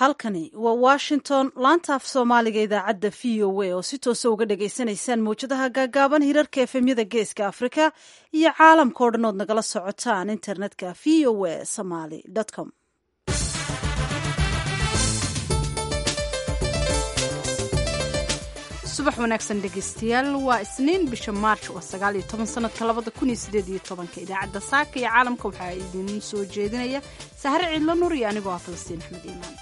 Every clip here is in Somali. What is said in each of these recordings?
halkani waa washington laanta af soomaaliga idaacadda v o a oo si toosa uga dhagaysanaysaan mawjadaha gaagaaban hirarka efemyada geeska afrika iyo caalamka o dhan ood nagala socotaan internetka v o a somaly com subax wanaagsan dhegaystayaal waa isniin bisha maarch waa sagaal iyo toban sanadka labada kun iyo sideed iyo tobanka idaacadda saaka iyo caalamka waxaa idin soo jeedinaya sahre ciidlo nur iyo anigoo ah falastiin axmed iimaan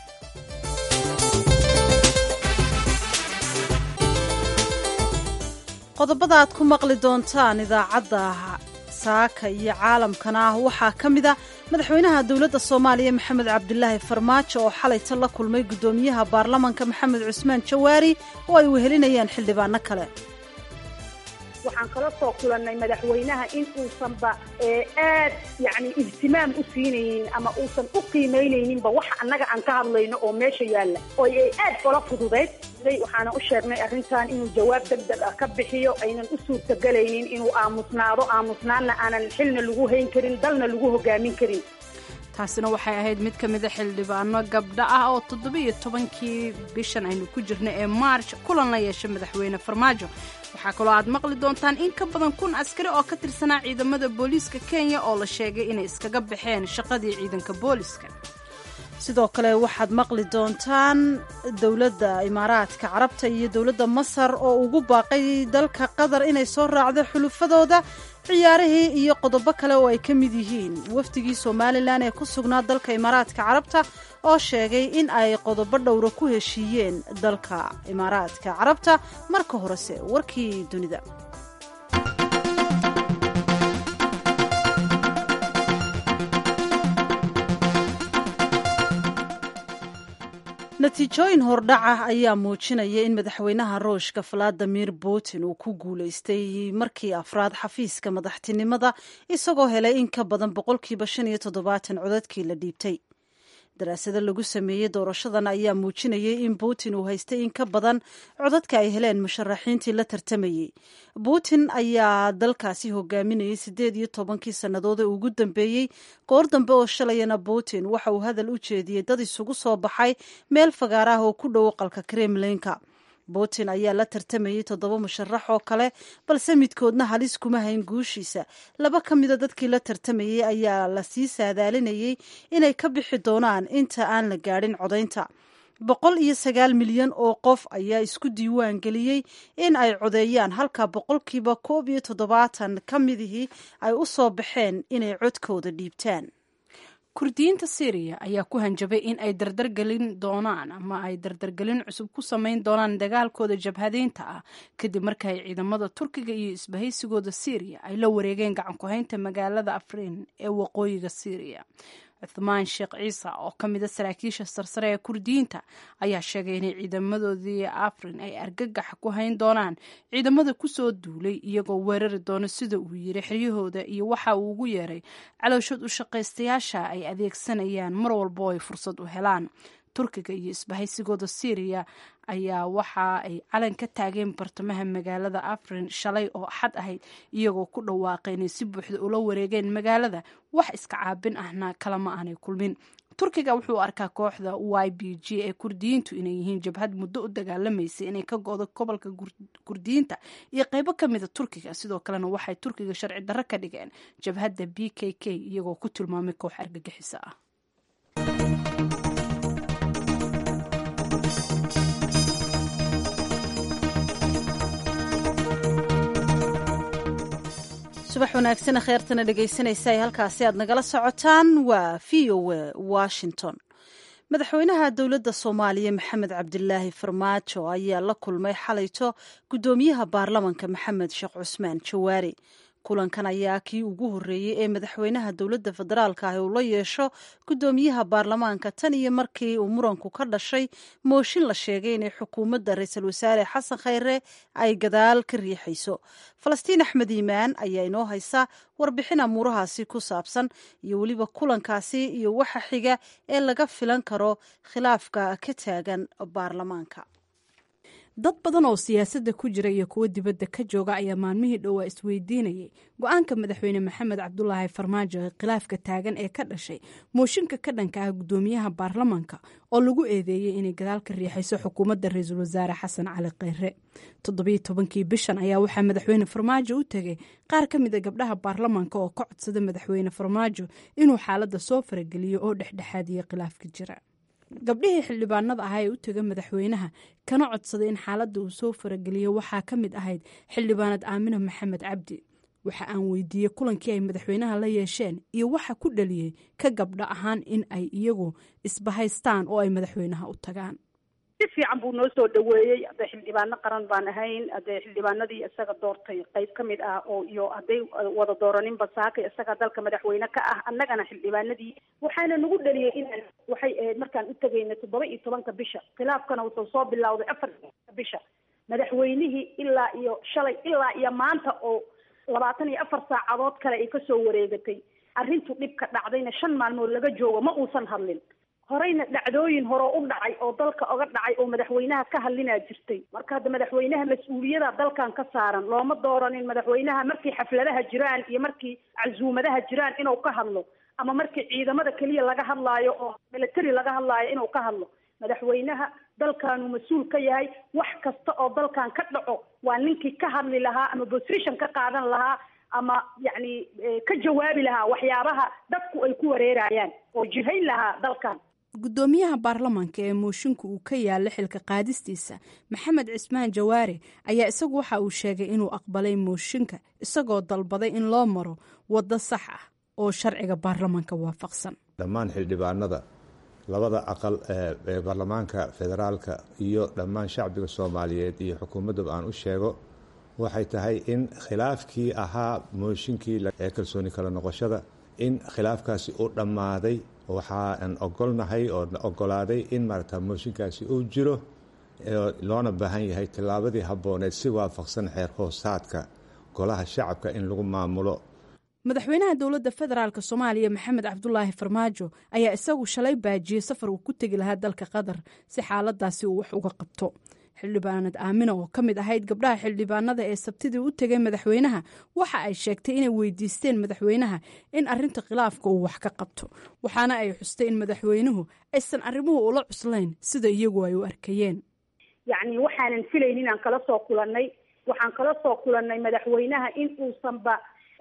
qodobada aad ku maqli doontaan idaacadda saaka iyo caalamkana ah waxaa ka mid a madaxweynaha dowladda soomaaliya maxamed cabdilaahi farmaajo oo xalayta la kulmay guddoomiyaha baarlamanka maxamed cusmaan jawaari oo ay wehelinayaan xildhibaano kale waxaan kala soo kulannay madaxweynaha in uusanba aad yani ihtimaam u siinaynin ama uusan u qiimaynayninba waxa annaga aan ka hadlayno oo meesha yaalla oo ay aad ola fududayd waxaana u sheegnay arrintan inuu jawaab deg deg ah ka bixiyo aynan u suurtagelaynin inuu aamusnaado aamusnaanna aanan xilna lagu hayn karin dalna lagu hogaamin karin taasina waxay ahayd mid ka mida xildhibaano gabdha ah oo toddobiiyo tobankii bishan aynu ku jirna ee maarj kulan la yeeshay madaxweyne farmaajo waxaa kaloo aad maqli doontaan in ka badan kun askari oo ka tirsanaa ciidamada booliiska kenya oo la sheegay inay iskaga baxeen shaqadii ciidanka booliiska sidoo kale waxaad maqli doontaan dowladda imaaraadka carabta iyo dowladda masar oo ugu baaqay dalka qatar inay soo raacdo xulufadooda ciyaarihii iyo qodobo kale oo ay ka mid yihiin wafdigii somalilan ee ku sugnaa dalka imaaraadka carabta oo sheegay in ay qodobo dhowra ku heshiiyeen dalka imaaraadka carabta marka horese warkii dunida natiijooyin hordhaca ayaa muujinaya in madaxweynaha ruushka valadimir putin uu ku guulaystay markii afraad xafiiska madaxtinimada isagoo helay in ka badan boqolkiiba shan iyo toddobaatan codadkii la dhiibtay daraasado lagu sameeyey doorashadan ayaa muujinayay in putin uu haystay in ka badan codadka ay heleen musharaxiintii la tartamayey putin ayaa dalkaasi hogaaminayay siddeed iyo tobankii sannadood ee ugu dambeeyey goor dambe oo shalayana putin waxa uu hadal u jeediyey dad isugu soo baxay meel fagaar ah oo ku dhow aqalka kremlinka putin ayaa la tartamayey toddoba musharax oo kale balse midkoodna halis kuma hayn guushiisa laba ka mida dadkii la tartamayey ayaa lasii saadaalinayey inay ka bixi doonaan inta aan la gaadhin codaynta boqol iyo sagaal milyan oo qof ayaa isku diiwaan geliyey in ay codeeyaan halka boqolkiiba koob iyo toddobaatan ka midihii ay u soo baxeen inay codkooda dhiibtaan kurdiyiinta syriya ayaa ku hanjabay in ay dardargelin doonaan ama ay dardargelin cusub ku samayn doonaan dagaalkooda jabhadeynta ah kadib marka ay ciidamada turkiga iyo isbahaysigooda syriya ay la wareegeen gacan ku-haynta magaalada afrin ee waqooyiga syriya cuthmaan sheekh ciise oo ka mida saraakiisha sarsare ee kurdiyiinta ayaa sheegay inay ciidamadoodii afrin ay argagax ku hayn doonaan ciidamada kusoo duulay iyagoo weerari doono sida uu yiri xiryahooda iyo waxa uu ugu yeeray calooshood u shaqaystayaasha ay adeegsanayaan mar walbo ay fursad u helaan turkiga iyo isbahaysigooda syriya ayaa waxa ay calan ka taageen bartamaha magaalada afrin shalay oo axad ahayd iyagoo ku dhawaaqay inay si buuxda ula wareegeen magaalada wax iska caabin ahna kalama aanay kulmin turkiga wuxuu arkaa kooxda y b g ee kurdiyiintu inay yihiin jabhad muddo u dagaalamaysay inay ka go-do gobolka kurdiyiinta iyo qeybo ka mida turkiga sidoo kalena waxay turkiga sharci darro ka dhigeen jabhadda b k k iyagoo ku tilmaamay koox argagixisa ah subax wanaagsana kheertana dhegaysanaysa ay halkaasi aad nagala socotaan waa v o a washington madaxweynaha dowladda soomaaliya maxamed cabdilaahi farmaajo ayaa la kulmay xalayto guddoomiyaha baarlamanka maxamed sheekh cusmaan jawaari kulankan ayaa kii ugu horreeyey ee madaxweynaha dowladda federaalka ah uu la yeesho guddoomiyaha baarlamaanka tan iyo markii uu muranku ka dhashay mooshin la sheegay inay xukuumadda ra-iisul wasaare xasan khayre ay gadaal ka riixayso falastiin axmed iimaan ayaa inoo haysa warbixin amuurahaasi ku saabsan iyo weliba kulankaasi iyo waxa xiga ee laga filan karo khilaafka ka taagan baarlamaanka dad badan oo siyaasadda ku jira iyo kuwo dibadda ka jooga ayaa maalmihii dhowaa isweydiinayay go-aanka madaxweyne maxamed cabdulaahi farmaajo ee khilaafka taagan ee ka dhashay mooshinka ka dhanka ah guddoomiyaha baarlamanka oo lagu eedeeyey inay gadaal ka riixayso xukuumadda ra-iisul wasaare xasan cali kheyre toddobiyo tobankii bishan ayaa waxaa madaxweyne farmaajo u tegay qaar ka mid a gabdhaha baarlamanka oo ka codsada madaxweyne farmaajo inuu xaaladda soo farageliyo oo dhexdhexaadiyo khilaafka jira gabdhihii xildhibaanada ahaa ee u tega madaxweynaha kana codsaday in xaaladda uu soo farageliyo waxaa ka mid ahayd xildhibaanad aamina maxamed cabdi waxa aan weydiiyey kulankii ay madaxweynaha la yeesheen iyo waxa ku dhaliyey ka gabdho ahaan in ay iyagu isbahaystaan oo ay madaxweynaha u tagaan si fiican buu noo soo dhaweeyey hadday xildhibaano qaran baan ahayn hadday xildhibaanadii isaga doortay qayb ka mid ah oo iyo hadday wada dooraninba saakay isaga dalka madaxweyne ka ah annagana xildhibaanadii waxaana nagu dhaliyey inaan waxay ahayd markaan u tegayna toddoba iyo tobanka bisha khilaafkana wuxuu soo bilowday afar bisha madaxweynihii ilaa iyo shalay ilaa iyo maanta oo labaatan iyo afar saacadood kale ay kasoo wareegatay arrintu dhibka dhacdayna shan maalmood laga joogo ma uusan hadlin horeyna dhacdooyin hore u dhacay oo dalka oga dhacay oo madaxweynaha ka hadlinaa jirtay marka hadda madaxweynaha mas-uuliyada dalkan ka saaran looma dooranin madaxweynaha markii xafladaha jiraan iyo markii casuumadaha jiraan inuu ka hadlo ama markii ciidamada keliya laga hadlaayo oo military laga hadlaayo inuu ka hadlo madaxweynaha dalkaanu mas-uul ka yahay wax kasta oo dalkan ka dhaco waa ninkii ka hadli lahaa ama position ka qaadan lahaa ama yacni ka jawaabi lahaa waxyaabaha dadku ay ku wareerayaan oo jihayn lahaa dalkan guddoomiyaha baarlamanka ee mooshinka uu ka yaala xilka qaadistiisa maxamed cismaan jawaare ayaa isagu waxa uu sheegay inuu aqbalay mooshinka isagoo dalbaday in loo maro waddo sax ah oo sharciga baarlamanka waafaqsan dhammaan xildhibaanada labada aqal ee baarlamaanka federaalka iyo dhammaan shacbiga soomaaliyeed iyo xukuumaddaba aan u sheego waxay tahay in khilaafkii ahaa mooshinkii ee kalsooni kala noqoshada in khilaafkaasi uu dhammaaday waxaan ogolnahay oo ogolaaday in maarata mooshinkaasi uu jiro loona baahan yahay tillaabadii habbooneed si waafaqsan xeer hoosaadka golaha shacabka in lagu maamulo madaxweynaha dowladda federaalk soomaaliya maxamed cabdulaahi farmaajo ayaa isagu shalay baajiyey safar uu ku tegi lahaa dalka qatar si xaaladaasi uu wax uga qabto xildhibaanad aamina oo ka mid ahayd gabdhaha xildhibaanada ee sabtidii u tegay madaxweynaha waxa ay sheegtay inay weydiisteen madaxweynaha in arinta khilaafka uu wax ka qabto waxaana ay xustay in madaxweynuhu aysan arrimuhu ula cuslayn sida iyagu ay u arkayeen yacni waxaanan filayn inaan kala soo kulannay waxaan kala soo kulannay madaxweynaha in uusanba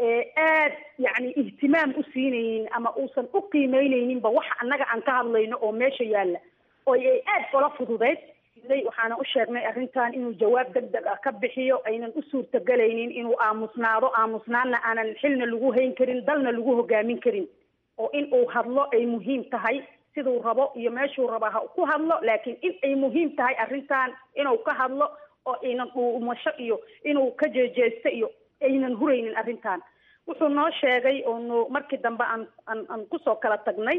aad yacni ihtimaam u siinaynin ama uusan u qiimeyneyninba waxa annaga aan ka hadlayno oo meesha yaalla oo ay aad ola fududeyd waxaana u sheegnay arrintan inuu jawaab deg deg ah ka bixiyo aynan u suurtagelaynin inuu aamusnaado aamusnaanna aanan xilna lagu hayn karin dalna lagu hogaamin karin oo in uu hadlo ay muhiim tahay siduu rabo iyo meeshuu raba ha ku hadlo laakiin in ay muhiim tahay arrintan inuu ka hadlo oo aynan dhuumasho iyo inuu ka jeejeesto iyo aynan huraynin arrintan wuxuu noo sheegay oonu markii dambe aan aan aan kusoo kala tagnay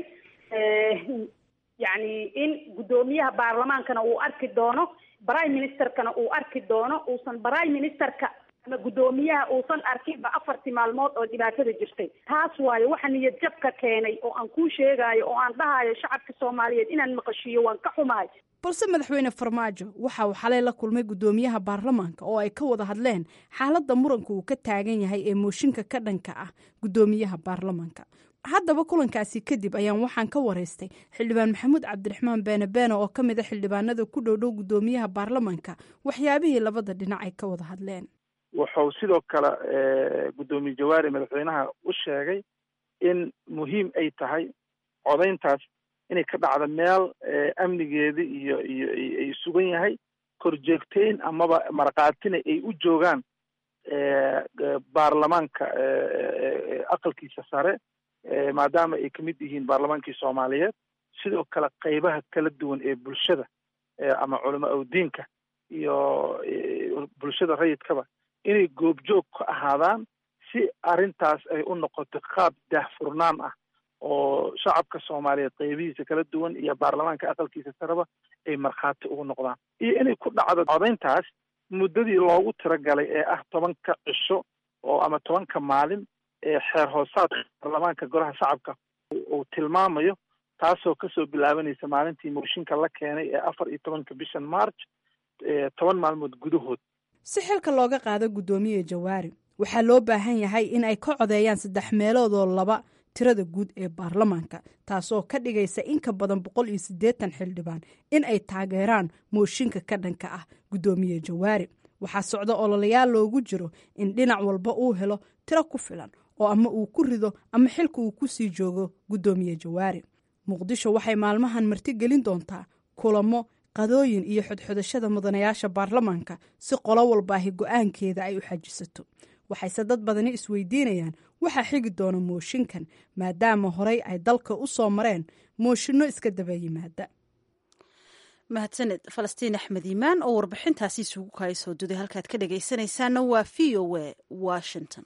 yacni in guddoomiyaha baarlamaankana uu arki doono prime ministerkana uu arki doono uusan prime ministerka ama guddoomiyaha uusan arkinba afartii maalmood oo dhibaatada jirtay taas waayo waxa niyad jabka keenay oo aan kuu sheegaayo oo aan dhahayo shacabka soomaaliyeed inaan maqashiiyo waan ka xumahay balse madaxweyne farmaajo waxa uu xalay la kulmay guddoomiyaha baarlamaanka oo ay ka wada hadleen xaaladda muranka uu ka taagan yahay ee mooshinka ka dhanka ah guddoomiyaha baarlamaanka haddaba kulankaasi kadib ayaan waxaan ka wareystay xildhibaan maxamuud cabdiraxmaan beene beene oo ka mid a xildhibaanada ku dhow dhow guddoomiyaha baarlamanka waxyaabihii labada dhinac ay ka wada hadleen wuxuu sidoo kale guddoomiye jawaari madaxweynaha u sheegay in muhiim ay tahay codayntaas inay ka dhacdo meel amnigeeda iyo iyo ay sugan yahay korjeegteyn amaba markaatina ay u joogaan baarlamaanka aqalkiisa sare maadaama ay kamid yihiin baarlamaankii soomaaliyeed sidoo kale qeybaha kala duwan ee bulshada ama culamo awdiinka iyo bulshada rayidkaba inay goobjoog ka ahaadaan si arrintaas ay u noqoto qaab daahfurnaan ah oo shacabka soomaaliyeed qeybihiisa kala duwan iyo baarlamaanka aqalkiisa sareba ay markhaati ugu noqdaan iyo inay ku dhacdo codayntaas muddadii loogu tiragalay ee ah tobanka cisho oo ama tobanka maalin ee xeer hoosaadka baarlamaanka golaha shacabka uu tilmaamayo taasoo kasoo bilaabanaysa maalintii mooshinka la keenay ee afar iyo tobanka bishan march toban maalmood gudahood si xilka looga qaado guddoomiye jawaari waxaa loo baahan yahay in ay ka codeeyaan saddex meeloodoo laba tirada guud ee baarlamaanka taasoo ka dhigaysa in ka badan boqol iyo siddeetan xildhibaan in ay taageeraan mooshinka ka dhanka ah guddoomiye jawaari waxaa socda ololayaal loogu jiro in dhinac walba uu helo tiro ku filan oo ama uu ku rido ama xilka uu ku sii joogo guddoomiye jawaari muqdisho waxay maalmahan marti gelin doontaa kulamo qadooyin iyo xodxodashada mudanayaasha baarlamaanka si qolo walbaahi go-aankeeda ay u xajisato waxayse dad badani isweydiinayaan waxaa xigi doona mooshinkan maadaama horey ay dalka u soo mareen mooshinno iska daba yimaada mahadsaned falastiin axmed iimaan oo warbixintaasi isugu kaay soo duday halkaad ka dhagaysanaysaana waa v o a washington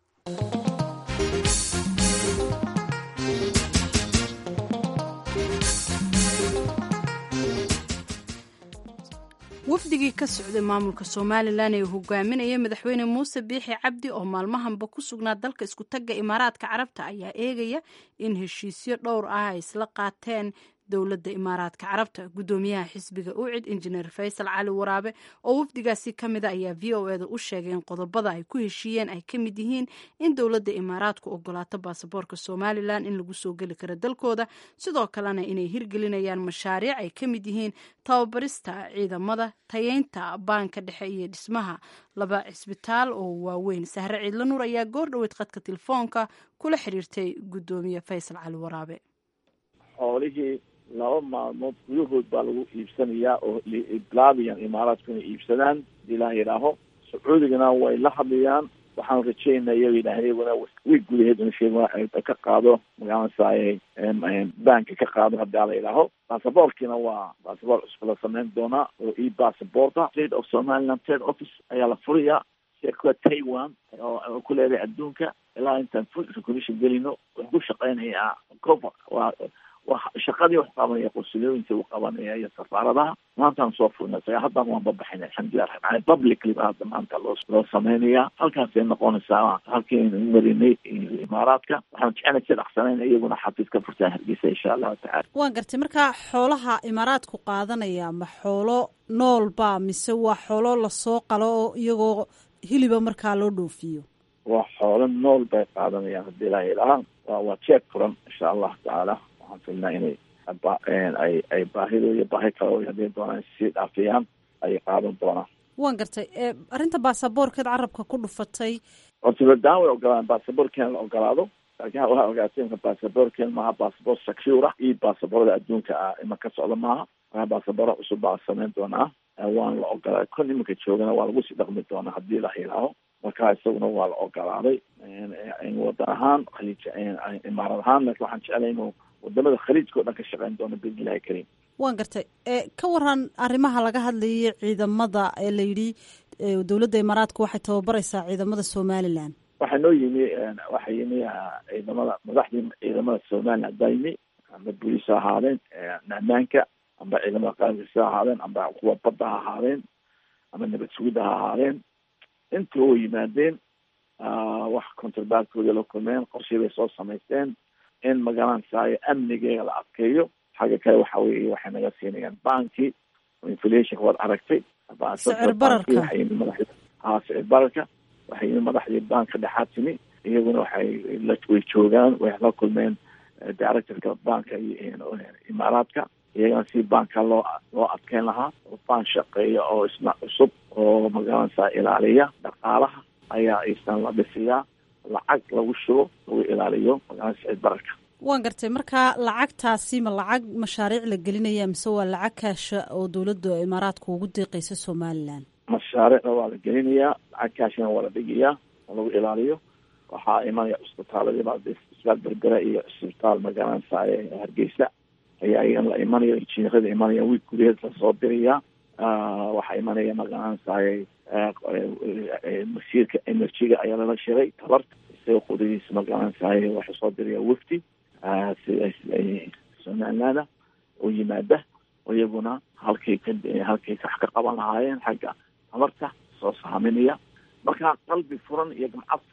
wafdigii ka socday maamulka somalilan ee hogaaminaya madaxweyne muuse biixi cabdi oo maalmahanba ku sugnaa dalka isku tagga imaaraadka carabta ayaa eegaya in heshiisyo dhowr ah ay isla qaateen dowladda imaaraadka carabta guddoomiyaha xisbiga ucid injineer faysal cali waraabe oo wafdigaasi ka mida ayaa v o eda u sheegay in qodobada ay ku heshiiyeen ay ka mid yihiin in dowladda imaaraadku ogolaato baasaboorka somalilan in lagu soo geli karo dalkooda sidoo kalena inay hirgelinayaan mashaariic ay ka mid yihiin tababarista ciidamada tayeynta baanka dhexe iyo dhismaha laba cisbitaal oo waaweyn sahre ciidla nuur ayaa goor dhoweyd khadka telefoonka kula xiriirtay guddoomiye faysal cali waraabe xoolihii laba maalmood gudahood baa lagu iibsanayaa oo bilaabayaan imaaraadku inay iibsadaan hadii ilaah yidhaaho sacuudigana way la hadlayaan waxaan rajeynaa iyaga yidhaah iyaguna wiig gudaheed in sheeg ka qaado magaranasaaye banka ka qaado hadii ala yidhaaho basaboorkiina waa basaboor cusub la samayn doonaa oo e basaborta state of somaliland trade office ayaa la furiyaa shirkada taiwan oo ku leedahay adduunka ilaa intaan full recognition gelino wuxuu ku shaqeynayaa cover waa shaqadii wax qabanaya qonsulooyinka u qabanaya iyo safaaradaha maantaan soo furnay saga haddana waan babaxinay alxamdulilah rabi publicly ba hadda maanta loo loo sameynaya halkaasay noqonaysaa halkiinu marinay imaaraadka waxaan jecelnay si dhaqsanayn iyaguna xafiis ka furtaa hargeysa insha allahu tacala waan gartay marka xoolaha imaaraadku qaadanaya ma xoolo noolba mise waa xoolo lasoo qalo oo iyagoo hiliba markaa loo dhoofiyo waa xoolo nool bay qaadanayaan hadii ilaah yidhaha wa waa jeeg furan insha allahu tacaala waxaan filnaa inay ay ay baahido iyo baahi kale hadii doonaan sii dhaafiyaan ayay qaadan doonaan waan gartay arrinta baasaboorkeed carabka ku dhufatay ortibadaan way ogolaan baasaboorkeena la ogolaado laakiin waxaa ogaatay inka baasaboorkeen maaha baasaboor secure ah iyo baasaboorada adduunka ah ima ka socda maaha waa baasaboora cusub baa samayn doonaa waan la ogolaaday kon iminka joogana waa lagu sii dhaqmi doonaa hadii la yidhaaho marka isaguna waa la ogolaaday wadan ahaan khaliij imaarad ahaan laakiin waxaan jeclay inuu wadamada khaliijka o dhan ka shaqeyn doono biidnillahi kariim waan gartay ka waran arrimaha laga hadlayay ciidamada ee la yidhi dowladda imaaraadka waxay tababaraysaa ciidamada somalilan waxaa noo yimi waxaa yimi ciidamada madaxdii ciidamada somalilan haddaa yimi amba booliis ha ahaadeen ammaanka amba ciidamada qarankiisa ha ahaadeen amba kuwa badda ha ahaadeen ama nabad sugidda ha ahaadeen inta oo yimaadeen wax contrabaadkooda la kulmeen qorshii bay soo samaysteen in magaranasaayo amnigeega la adkeeyo xagga kale waxa weye waxay naga siinayaan banki inflationka waad aragtay sicir bararka ha sicir bararka waxay yimi madaxdii banka dhexaad timi iyaguna waxay way joogaan way la kulmeen directorka banka iyo imaaraadka iyagana si banka loo loo adkeyn lahaa oo ban shaqeeya oo isna cusub oo magaranaysaa ilaaliya dhaqaalaha ayaa isna la dhisiyaa lacag lagu shubo lagu ilaaliyo magaranasa sicir bararka waan gartay marka lacagtaasi ma lacag mashaariic la gelinaya mise waa lacag kaasha oo dowladda imaaraadka ugu deeqeysa somalilan mashaariicda waa la gelinayaa lacag kaashina waa la dhigayaa oo lagu ilaaliyo waxaa imanaya cisbitaaladiiba isbitaal berbera iyo cisbitaal magaranaysa hargeysa ayaa iyan la imanaya injineerada imanaya wiig gudaheed lasoo dirayaa waxaa imanaya magaranaysaay masiirka energyga ayaa lala shiray tabarta isaga qudadiisa magaranaysaay waxay soo diraya wafdi sida somalilanda oo yimaada oo iyaguna halkay ka halkay wax ka qaban lahaayeen xagga tabarta soo saaminaya marka qalbi furan iyo gamcad furan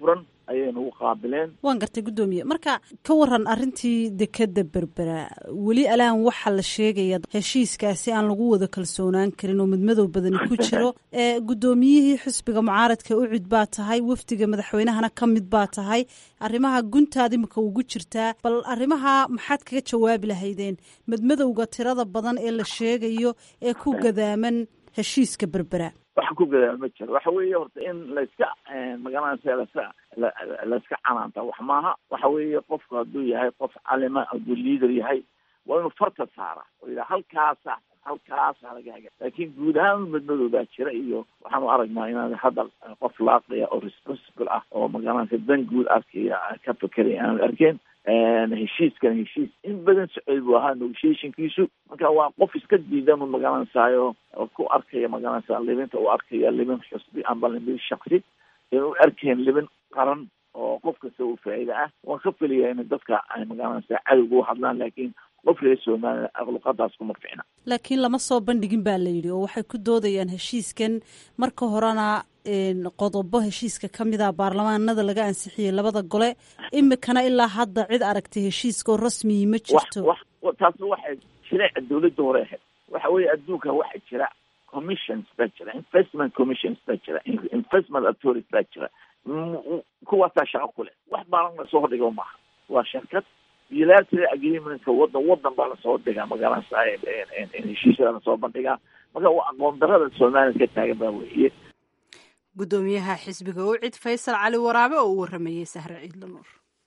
ayay nagu qaabileen waan gartay guddoomiye marka ka waran arrintii dekeda berbera weli alaan waxaa la sheegaya heshiiskaasi aan lagu wada kalsoonaan karin oo midmadow badani ku jiro ee guddoomiyihii xisbiga mucaaradka ucid baa tahay wafdiga madaxweynahana ka mid baa tahay arrimaha guntaad imika ugu jirtaa bal arrimaha maxaad kaga jawaabi lahaydeen midmadowga tirada badan ee la sheegayo ee ku gadaaman heshiiska berbera wax ku gadaal ma jiro waxa weeye horta in layska magaranaysa laska layska canaanta wax maaha waxa weeye qofku hadduu yahay qof calima hadduu liader yahay waa inuu farta saara oo yidhaha halkaasa halkaasa laga haga laakiin guud ahaan madmadow baa jira iyo waxaanu aragnaa inaan hadda qof laaqaya oo responsible ah oo magaranaysa dan guud arkaya ka fekeraya aanan arkeen heshiiskan heshiis in badan socod buu ahaa negotiationkiisu marka waa qof iska diidan u magaranaysayo oo ku arkaya magaranaysa libinta uu arkaya libin xusbi amba libin shaksi inuu arkeen libin qaran oo qof kasta uu faa'iida ah waan ka feliyaa in dadka ay magaranaysa cadowga u hadlaan laakiin qof reer somaliya aqluqadaas kuma ficna laakiin lama soo bandhigin baa la yidhi oo waxay ku doodayaan heshiiskan marka horena qodobo heshiiska ka mid a baarlamaanada laga ansixiyey labada gole imikana ilaa hadda cid aragtay heshiiska oo rasmiyi ma jirto wax taasna waxay jireeca dawladda hore ahayd waxa weeye adduunka waxaa jira commissions baa jira investment commissions baa jira investment authority baa jira kuwaasaa shaqo ku leh wax baalan lasoo hordhigo maaha waa shirkad bilateral agreementka wadan wadan baa lasoo dhigaa magaranaysa heshiisyada lasoo bandhigaa marka waa aqoon darada somaliya ka taagan baa weeye guddoomiyaha xisbiga ucid faysal cali waraabe oo u waramayey sahre ciidla nuur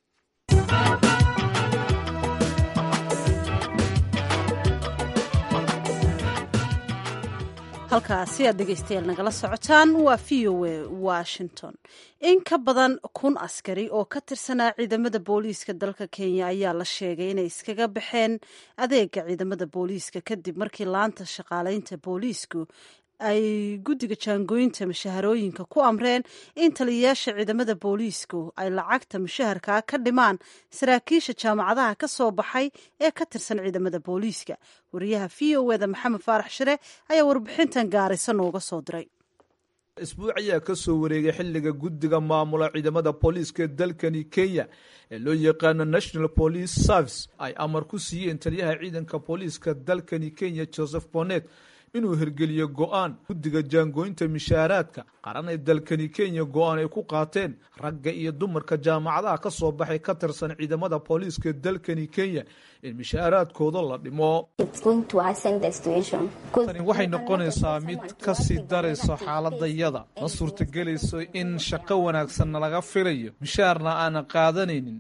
halkaasi aad dhegeystayaal nagala socotaan waa v o a washington in ka badan kun askari oo ka tirsanaa ciidamada booliiska dalka kenya ayaa la sheegay inay iskaga baxeen adeega ciidamada booliiska kadib markii laanta shaqaaleynta booliisku ay guddiga jaangooyinta mushaharooyinka ku amreen in taliyayaasha ciidamada booliisku ay lacagta mushaharkaa ka dhimaan saraakiisha jaamacadaha ka soo baxay ee ka tirsan ciidamada booliiska wariyaha v o eda maxamed faarax shire ayaa warbixintan gaarisa nooga soo diray isbuuc ayaa ka soo wareegay xilliga guddiga maamula ciidamada booliiska dalkani kenya ee loo yaqaano national police service ay amar ku siiyeen taliyaha ciidanka booliiska dalkani kenya joseph bonet inuu hirgeliyo go-aan guddiga jaangooynta mishaaraadka qaran ee dalkani kenya go-aan ay ku qaateen ragga iyo dumarka jaamacadaha ka soo baxay ka tirsan ciidamada booliiska dalkani kenya in mishaaraadkooda la dhimo tani waxay noqonaysaa mid ka sii darayso xaaladayada ma suurtagelayso in shaqo wanaagsanna laga filayo mishaarna aanan qaadanaynin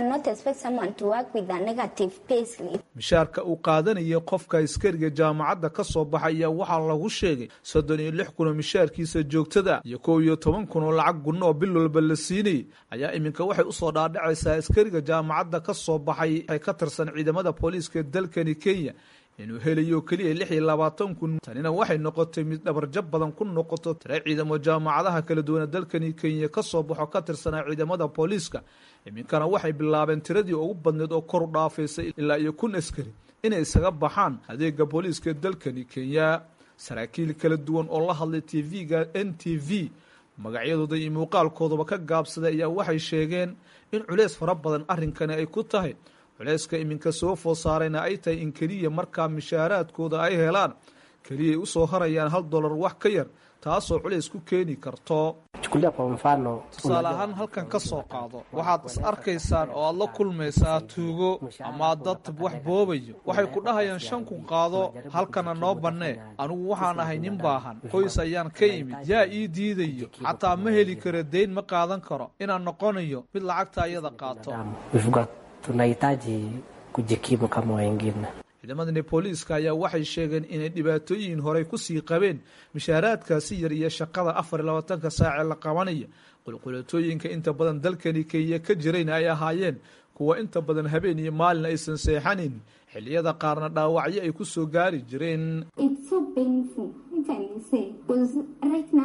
mishaarka uu qaadanaya qofka askariga jaamacadda ka soo baxay ayaa waxaa lagu sheegay soddon iyo lix kun oo mishaarkiisa joogtada iyo kow iyo toban kun oo lacag gunno oo bil walba la siinayay ayaa iminka waxay usoo dhaadhacaysaa askariga jaamacadda ka soo baxay ee ka tirsan ciidamada booliiska dalkani kenya inuu helayo keliya lix iyo labaatan kun tanina waxay noqotay mid dhabarjab badan ku noqoto tire ciidamo jaamacadaha kala duwana dalkani kenya ka soo baxo ka tirsanaa ciidamada booliiska iminkana waxay bilaabeen tiradii ugu badneed oo kor u dhaafaysay ilaa iyo kun askari inay isaga baxaan adeega booliiska dalkani kenya saraakiil kala duwan oo la hadlay t v-ga n t v magacyadooda iyo muuqaalkoodaba ka gaabsaday ayaa waxay sheegeen in culeys fara badan arrinkani ay ku tahay culeyska iminka soo food saarayna ay tahay in keliya markaa mishaaraadkooda ay helaan keliyay usoo harayaan hal dollar wax ka yar taasoo culays ku keeni karto tusaale ahaan halkan ka soo qaado waxaad is arkaysaan oo aad la kulmaysaa tuugo ama dad wax boobayo waxay ku dhahayaan shan kun qaado halkana noo bannee anigu waxaan ahay nin baahan qoys ayaan ka imid yaa ii diidayo xataa ma heli karo dayn ma qaadan karo inaan noqonayo mid lacagta ayada qaato tunahitaji kujikimu kama wengine. ciidamadani booliiska ayaa waxay sheegeen inay dhibaatooyin horey kusii qabeen mishaaraadkaasi yar iyo shaqada afar iyo labaatanka saacee la qabanaya qulqulatooyinka inta badan dalkani kenya ka jirayna ay ahaayeen kuwa inta badan habeen iyo maalin aysan seexanin xilliyada qaarna dhaawacyo ay ku soo gaari jireen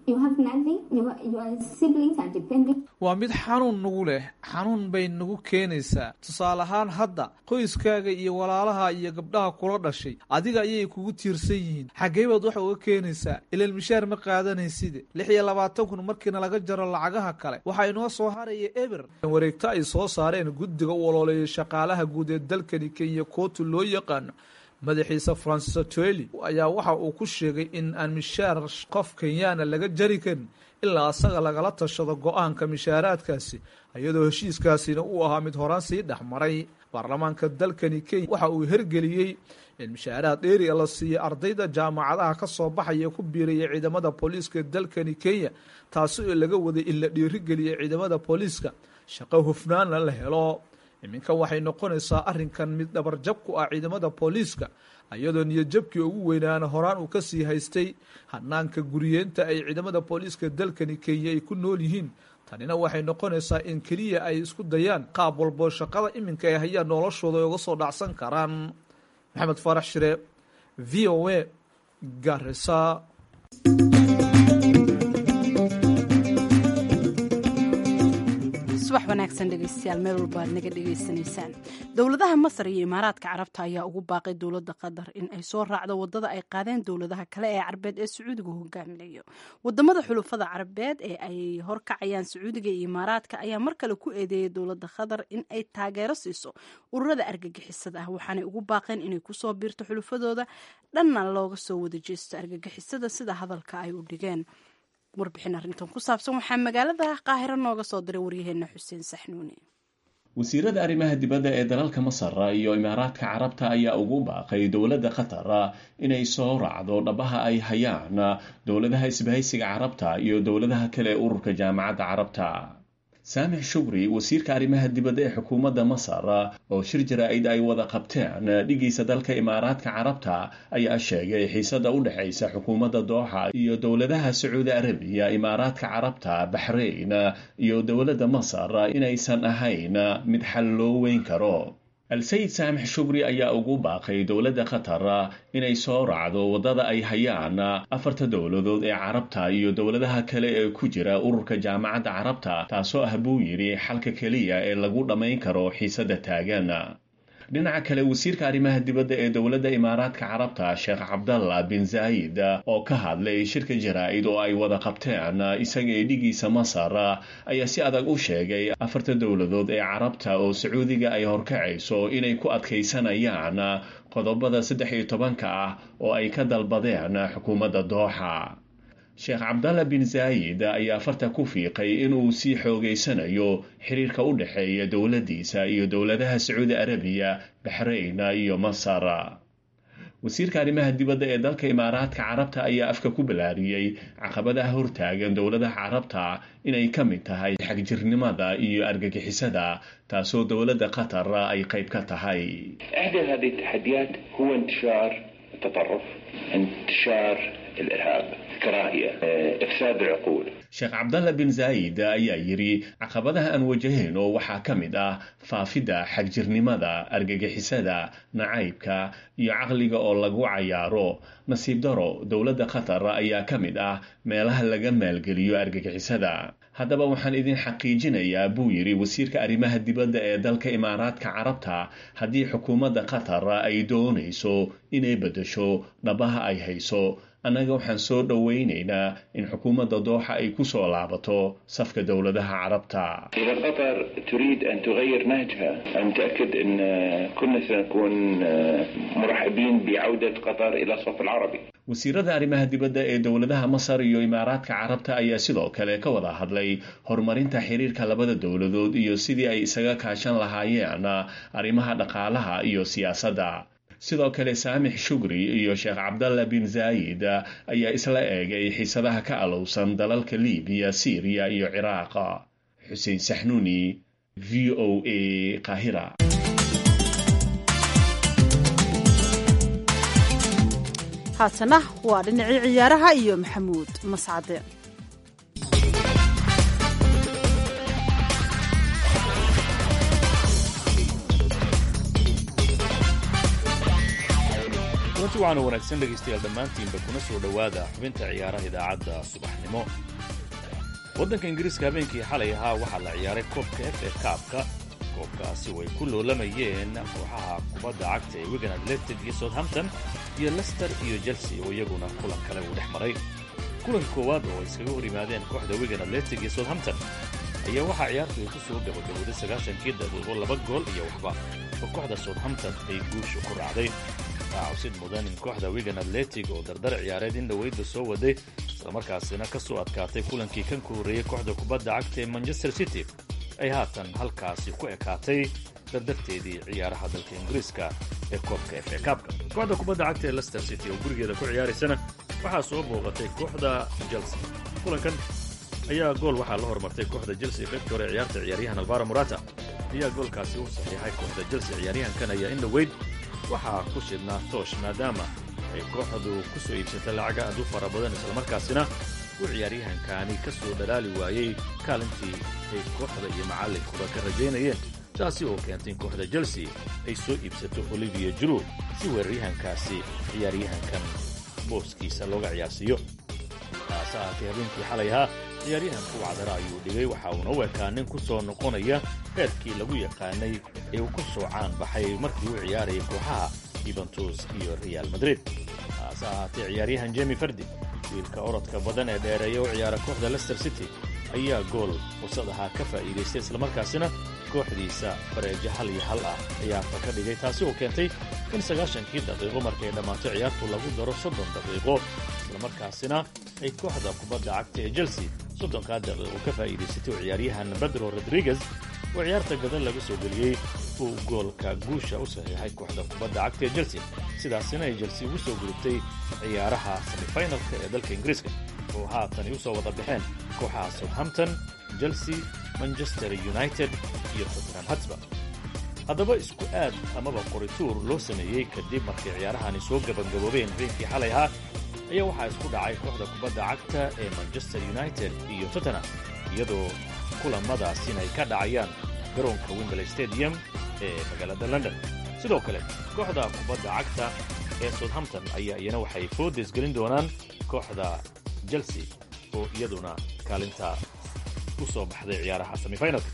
waa mid xanuun nagu leh xanuun bay nagu keenaysaa tusaale ahaan hadda qoyskaaga iyo walaalaha iyo gabdhaha kula dhashay adiga ayay kugu tiirsan yihiin xaggee baad wax uga keenaysaa ilaan mishaar ma qaadanayside lix iyo labaatan kun markiina laga jaro lacagaha kale waxaa inoo soo haraya eber wareegto ay soo saareen guddiga u ololeeya shaqaalaha guud ee dalkani kenya kootu loo yaqaano madaxiisa francis atweli ayaa waxa uu ku sheegay in aan mishaar qof kenyaana laga jari karin ilaa asaga lagala tashado go-aanka mishaaraadkaasi iyadoo heshiiskaasina uu ahaa mid horaan sii dhex maray baarlamaanka dalkani kenya waxa uu hergeliyey in mishaaraad dheeri la siiya ardayda jaamacadaha ka soo baxaya ku biiraya ciidamada booliiska dalkani kenya taasi oo laga waday in la dhiirigeliya ciidamada booliiska shaqo hufnaanna la helo iminka waxay noqonaysaa arrinkan mid dhabarjab ku ah ciidamada booliiska iyadoo niyadjabkii ugu weynaana horaan uu kasii haystay hanaanka guriyeenta ay ciidamada booliiska dalkani kenya ay ku nool yihiin tanina waxay noqonaysaa in keliya ay isku dayaan qaab walbo shaqada iminka ay hayaan noloshooda ay uga soo dhacsan karaan maxamed faarax shire v o a garisa subax wanaagsan dhegeystayaal meel walba aad naga dhegeysanaysaan dowladaha masar iyo imaaraadka carabta ayaa ugu baaqay dowladda qatar in ay soo raacdo wadada ay qaadeen dowladaha kale ee carabeed ee sacuudiga hogaaminayo wadamada xulufada carabeed ee ay horkacayaan sacuudiga iyo imaaraadka ayaa mar kale ku eedeeyay dowladda qatar in ay taageero siiso ururada argagixisada ah waxaanay ugu baaqeen inay kusoo biirto xulufadooda dhanna looga soo wada jeesto argagixisada sida hadalka ay u dhigeen warbixin arrintan ku saabsan waxaa magaalada qaahiro nooga soo diray waryaheena xuseen saxnuuni wasiirada arrimaha dibadda ee dalalka masar iyo imaaraadka carabta ayaa ugu baaqay dowladda qatar inay soo raacdo dhabaha ay hayaan dowladaha isbahaysiga carabta iyo dowladaha kale ee ururka jaamacadda carabta saamix shukri wasiirka arrimaha dibadda ee xukuumadda masar oo shir jaraa'id ay wada qabteen dhigiisa dalka imaaraadka carabta ayaa sheegay xiisada u dhexaysa xukuumadda dooxa iyo dowladaha sacuudi arabiya imaaraadka carabta baxrayn iyo dowladda masar inaysan ahayn mid xal loo weyn karo al-sayid saamix shukri ayaa ugu baaqay dowladda qatar inay soo raacdo waddada ay hayaan afarta dowladood ee carabta iyo dowladaha kale ee ku jira ururka jaamacadda carabta taasoo ah buu yidhi xalka keliya ee lagu dhammayn karo xiisadda taagan dhinaca kale wasiirka arrimaha dibadda ee dowladda imaaraadka carabta sheekh cabdalla bin zaayid oo ka hadlay shirka jaraa'id oo ay wada qabteen isaga ee dhigiisa masar ayaa si adag u sheegay afarta dowladood ee carabta oo sacuudiga ay horkacayso inay ku adkaysanayaan qodobada saddex iyo tobanka ah oo ay ka dalbadeen xukuumadda dooxa sheekh cabdalla bin zaayid ayaa farta ku fiiqay inuu sii xoogaysanayo xiriirka u dhexeeya dowladdiisa iyo dowladaha sacuudi arabiya baxrayn iyo masar wasiirka arrimaha dibadda ee dalka imaaraadka carabta ayaa afka ku balaariyey caqabadaha hortaagan dowladaha carabta inay ka mid tahay xagjirnimada iyo argagixisada taasoo dowladda qatar ay qayb ka tahay إحدى هذه التحديات هو انتشار التطرف انتشار الإرهاب الكراهية إفساد العقول sheekh cabdalla bin zaayid ayaa yidhi caqabadaha aan wajahayno waxaa ka mid ah faafidda xagjirnimada argagixisada nacaybka iyo caqliga oo lagu cayaaro nasiib daro dowladda qatar ayaa ka mid ah meelaha laga maalgeliyo argagixisada haddaba waxaan idin xaqiijinayaa buu yidhi wasiirka arrimaha dibadda ee dalka imaaraadka carabta haddii xukuumadda qatar ay doonayso inay beddesho dhabaha ay hayso annaga waxaan soo dhowaynaynaa in xukuumadda dooxa ay ku soo laabato safka dowladaha carabta إذا قطر تريد أن تغير نهجها أنا متأكد أن كنا سنكون مرحبين بعودة قطر إلى الصف العربي wasiirada arrimaha dibadda ee dowladaha masar iyo imaaraadka carabta ayaa sidoo kale ka wada hadlay horumarinta xiriirka labada dowladood iyo sidii ay isaga kaashan lahaayeen arrimaha dhaqaalaha iyo siyaasadda sidoo kale saamix shukri iyo sheekh cabdalla bin zaayid ayaa isla eegay xiisadaha ka alowsan dalalka libiya siiriya iyo ciraaq xuseen saxnuuni v o a qaahira haatana waa dhinacii ciyaaraha iyo maxamuud mascade kulanti waxaana wanaagsan dhegaystayaal dhammaantiinba kuna soo dhowaada xubinta ciyaaraha idaacadda subaxnimo waddanka ingiriiska habeenkii xalay ahaa waxaa la ciyaaray koobka f a kaabka koobkaasi way ku loolamayeen kooxaha kubadda cagta ee wigan atletic iyo southampton iyo lester iyo chelsea oo iyaguna kulan kale uu dhex maray kulanka koowaad oo ay iskaga hor yimaadeen kooxda wigan atletic iyo southampton ayaa waxaa ciyaartu ay ku soo gabagabowday sagaashankii daqiiqo laba gool iyo waxba oo kooxda southampton ay guusha ku raacday waxaa cawsid mudan in kooxda wigan atletic oo dardar ciyaareed in dhoweydba soo waday islamarkaasina ka soo adkaatay kulankii kan ku horreeyey kooxda kubadda cagta ee manchester city ay haatan halkaasi ku ekaatay dardarteedii ciyaaraha dalka ingiriiska ee koobka f a kaabka kooxda kubadda cagta ee lester city oo gurigeeda ku ciyaaraysana waxaa soo booqatay kooxda chelsea kulankan ayaa gool waxaa la hormartay kooxda chelsea qaybtii hore ciyaarta ciyaaryahan albaro murata ayaa goolkaasi u saxiixay kooxda chelsea ciyaaryahankan ayaa in dhoweyd waxaa ku shidnaa toosh maadaama ay kooxdu ku soo iibsatay lacaga aad u fara badan islamarkaasina uu ciyaaryahankani ka soo dhalaali waayey kaalintii ay kooxda iyo macallinkuba ka rajaynayeen taasi oo keentay in kooxda chelsea ay soo iibsato olivier juru si weeraryahankaasi ciyaaryahankan booskiisa looga ciyaarsiiyo taase ahaatee habeenkii xalay ahaa ciyaaryahanku wacdara ayuu dhigay waxa uuna u ekaa nin ku soo noqonaya heerkii lagu yaqaanay ee uu ku soo caan baxay markii uu ciyaarayay kooxaha yuventus iyo real madrid taase ahaatee ciyaaryahan jemi fardi wiilka orodka badan ee dheereeya u ciyaara kooxda lester city ayaa gool fursad ahaa ka faa'iidaystay islamarkaasina kooxdiisa bareejo hal iyo hal ah ciyaarta ka dhigay taasi oo keentay in sagaashankii daqiiqo markay dhammaato ciyaartu lagu daro soddon daqiiqo islamarkaasina ay kooxda kubadda cagta ee chelsea soddonkaa daqiiqo ka faa'iidaysatay oo ciyaaryahan bedro rodriguez oo ciyaarta gadan laga soo geliyey uu goolka guusha u saxiixay kooxda kubadda cagta ee chelsea sidaasina ay chelsea ugu soo gudubtay ciyaaraha semifinalka ee dalka ingiriiska oo haatan ay u soo wada baxeen kooxaha southampton chelsea manchester united iyo tottenham hotspur haddaba isku aad amaba qorituur loo sameeyey kadib markay ciyaarahani soo gabangaboobeen habeenkii xalay ahaa ayaa waxaa isku dhacay kooxda kubadda cagta ee manchester united iyo tottenham iyadoo kulamadaasina ay ka dhacayaan garoonka wimbley stadium ee magaalada london sidoo kale kooxda kubadda cagta ee southampton ayaa iyana waxay foodes gelin doonaan kooxda chelsea oo iyaduna kaalinta u soo baxday ciyaaraha semifinalka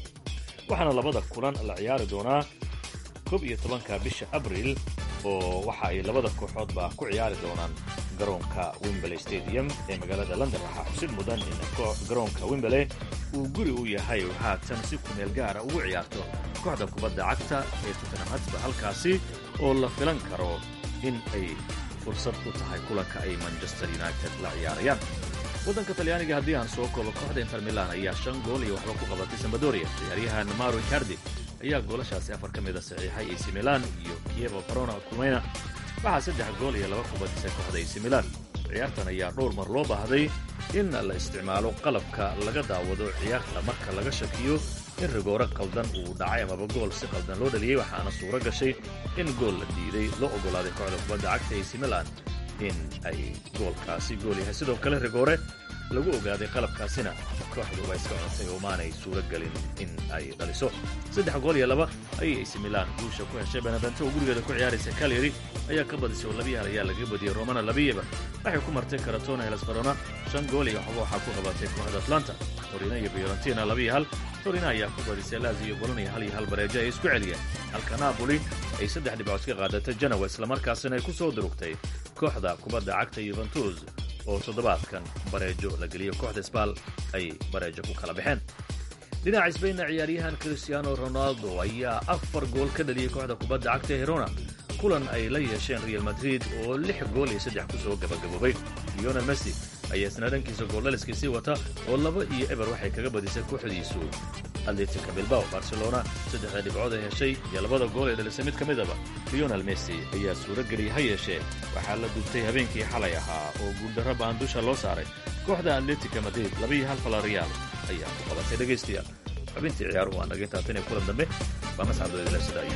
waxaana labada kulan la ciyaari doonaa koob iyo tobanka bisha abriil oo waxa ay labada kooxoodba ku ciyaari doonaan garoonka wimbley stadium ee magaalada london waxaa xusid mudan in garoonka wimbley uu guri u yahay oo haatan si kumeel gaara ugu ciyaarto kooxda kubadda cagta ee tottenham hotspur halkaasi oo la filan karo in ay fursad u tahay kulanka ay manchester united la ciyaarayaan waddanka talyaaniga haddii aan soo koobo kooxda inter milan ayaa shan gool iyo waxba ku qabatay sambadoria ciyaaryahan maro icardi ayaa goolashaasi afar ka mida saxiixay ac milan iyo kievo barona kumeyna waxaa saddex gool iyo laba ku badisay kooxda ac milan ciyaartan ayaa dhowr mar loo baahday in la isticmaalo qalabka laga daawado ciyaarta marka laga shakiyo in rigoore qaldan uu dhacay amaba gool si qaldan loo dhaliyey waxaana suuro gashay in gool la diiday loo oggolaaday kooxda kubadda cagta ac milan in ay goolkaasi gool yahay sidoo kale rigoore lagu ogaaday qalabkaasina kooxdu waa iska contay oo maanay suuro gelin in ay dhaliso saddex gool iyo laba ayay ac milan guusha ku heshay benevento oo gurigeeda ku ciyaaraysa calyary ayaa ka badisay oo labiyi hal ayaa laga badiyey romana labiyaba waxay ku martay karatona helas verona shan gool iyo waxba waxaa ku qabatay kooxda atlanta torino iyo fiorentina labiyo hal torino ayaa ku badisay lazio boloniya hal iyo hal bareejo ay isku celiyeen halka napoli ay saddex dhibcood ka qaadatay janowa islamarkaasina ay ku soo durugtay kooxda kubadda cagta yuventus oo toddobaadkan bareejo la geliyo kooxda sbal ay bareejo ku kala baxeen dhinaca sbainna ciyaaryahan cristiano ronaldo ayaa afar gool ka dhaliyey kooxda kubadda cagta ee herona kulan ay la yeesheen real madrid oo lix gool iyo saddex ku soo gabagaboobay leonel messi ayaa isna dhankiisa gooldhaliskiisii wata oo laba iyo eber waxay kaga badisay kooxdiisu atletica bilbao barcelona saddexda dhibcood ay heshay iyo labada gool ee dhalisay mid ka midaba leonel messi ayaa suuro geliyay ha yeeshee waxaa la dubtay habeenkii xalay ahaa oo guuldarro baan dusha loo saaray kooxda atletica madrid labaiyo hal falariyaal ayaa ku qabatay dhegaystayaal xubintii ciyaaruhu waa naga intaa tan iyo kulan dambe waa mascadooda sidaayo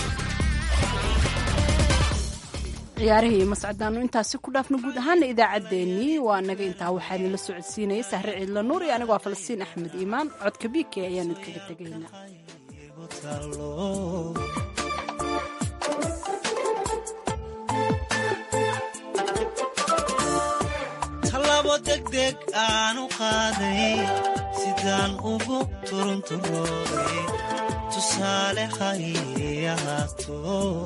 ciyaarihii iyo mascadaanu intaasi ku dhaafno guud ahaana idaacaddeenii waa naga intaa waxaa idinla socodsiinaya sahre ciidla nuur iyo anigoo falastiin axmed iimaan codka biike ayaan idkaga tegaynaa degdeg aanu qaaday sidaan ugu turunturooday tusaale hay ahaato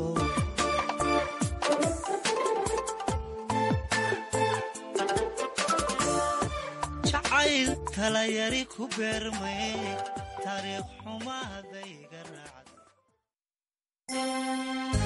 jacayl talayari ku beermay taariikh xumaadayga raacday